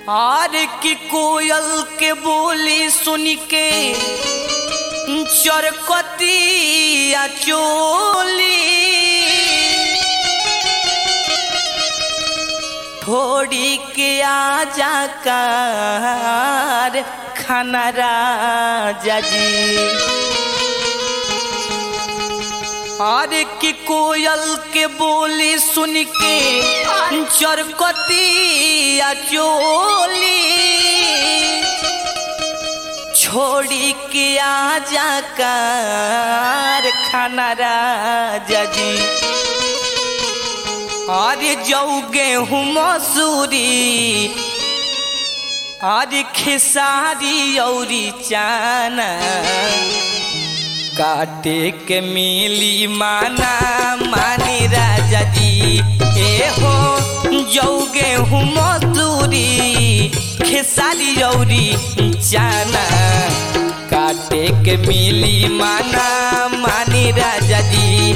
हार की कोयल के बोली सुन के चरकतिया चोली थोड़ी के आजा कार खाना राजा जी अरे की कोयल के बोली सुन के चरकतिया चोली छोड़ी के आजा कार खाना राजा जी अरे जाऊ गेहूँ मसूरी अरे खेसारी औरी चाना काटे के मिली माना मानी राजा जी ए हो जाऊ गेहूँ मसूरी खेसारी औरी चाना काटे के मिली माना मानी राजा जी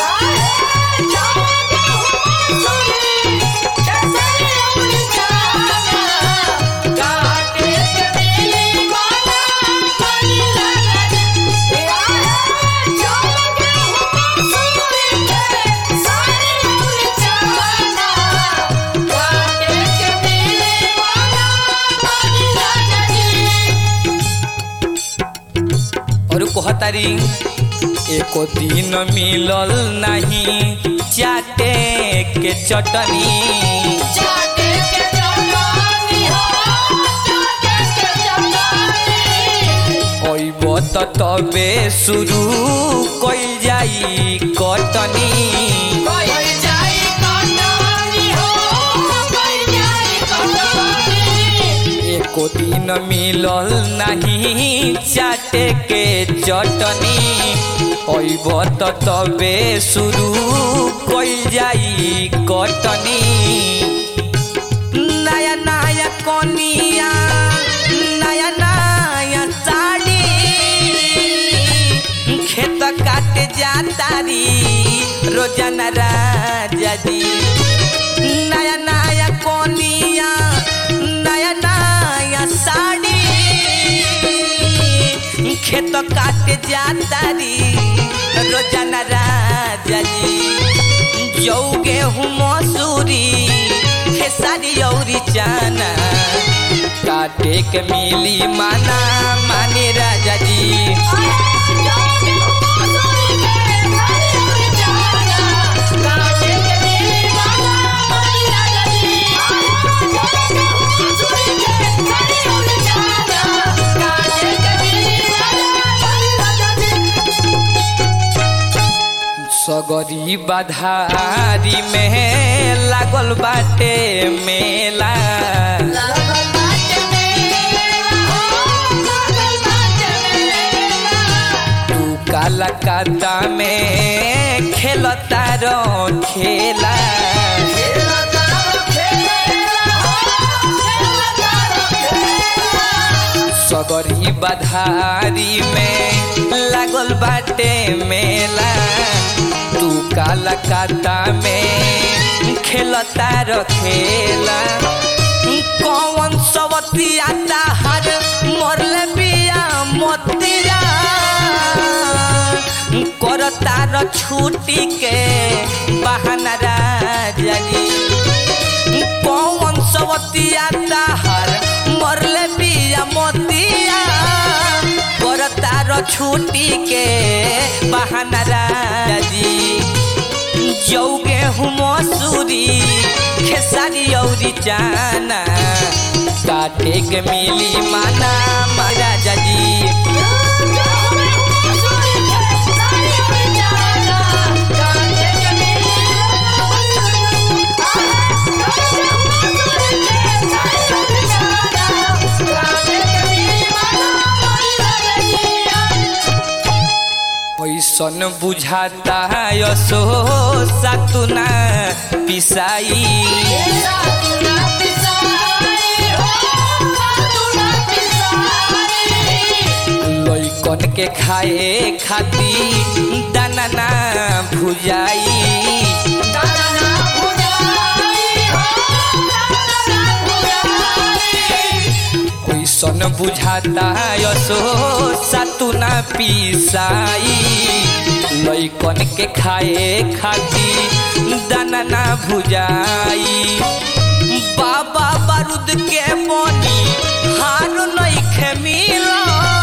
और कहतारी एको दिन मिलल नहीं चाटे के चटनी अइब त तबे शुरू कइल जाई कटनी एको दिन मिलल नहीं चाटे के चटनी अइब त तबे शुरू कइल जाई कटनी नया नया कोनिया नया नया साड़ी खेत काट जातारी रोजाना राजा जी नया नया कोनिया नया नया साड़ी खेत काट जातारी रोजाना राजा जी जौ गेहूँ मसूरी खेसारी औरी चाना काटे के मिली माना माने राजा जी सगरी बधारी में लागल बाटे मेला तू काला काता में खेलता रो खेला सगरी बधारी में लागल बाटे मेला तू काला काता में खेलता रो खेला कौन सवतिया हर मरले बिया मोतिया करता र छुट्टी के बहाना राजा जी कौन सवतिया हर मरले बिया मोतिया करता र छुट्टी के बहाना राजा जी जौ गेहूँ मसूरी खेसारी औरी चाना काटे के मिली माना महाराजा जी ऐसन बुझाता यसो सातुना पिसाई लैकन के खाए खाती दाना ना भुजाई बुझाता यसो सतु ना पीसाई लइकन के खाए खाती दाना ना भुजाई बाबा बारूद के बनी हार नइखे मिलत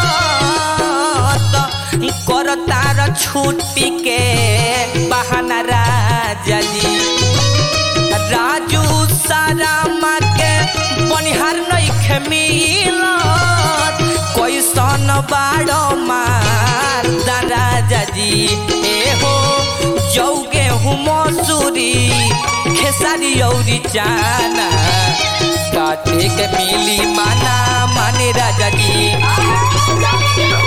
कर तार छुट्टी के बहाना राजा जी राजू सारा के बनिहार नइखे मिलत कैसन बाड़ो मार राजा जी ए हो जौगे हूँ मसूरी खेसारी औरी चाना काटे के मिली माना माने राजा जी